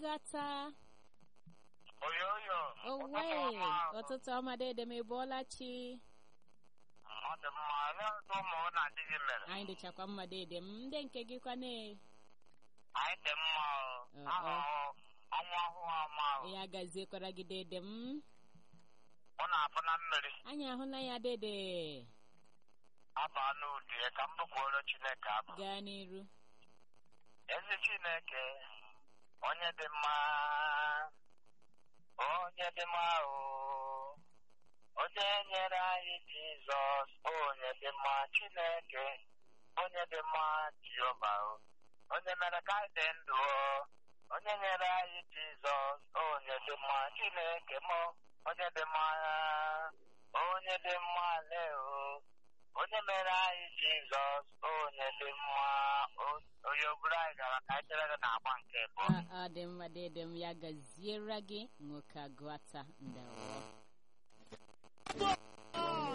agata oyoyo owe ụtụtụ ọma dede m ịbụọla chi ọ dị mma olee otu ụmụ na-adị gị mere anyị dịchakwa mma dede m ndị nke gị kwane anyị dị mma Ọ, ahụ ọ. ọnwa ọhụụ ọma ahụ ya gaziekwara gị dede m ọ na-afụ na mmiri anyị ahụla ya dede aba n'ụdị ka m bụkwuoro chineke abụ gaa n'iru ezi chineke onye dị mma onye dị mma o onye nyere anyị jizọs onye dị mma chineke onye dị mma jehova o onye mere ka anyị dị ndụ o onye nyere anyị jizọs onye dị mma chineke m onye dị mma onye dị mma le o onye mere anyị jizọs onye dị mma O- onye oburu anyị gara ka anyị chere gị na-agba nke bụ ọ ọ dị mma dede m ya gaziere gị nwoke agụata ndawo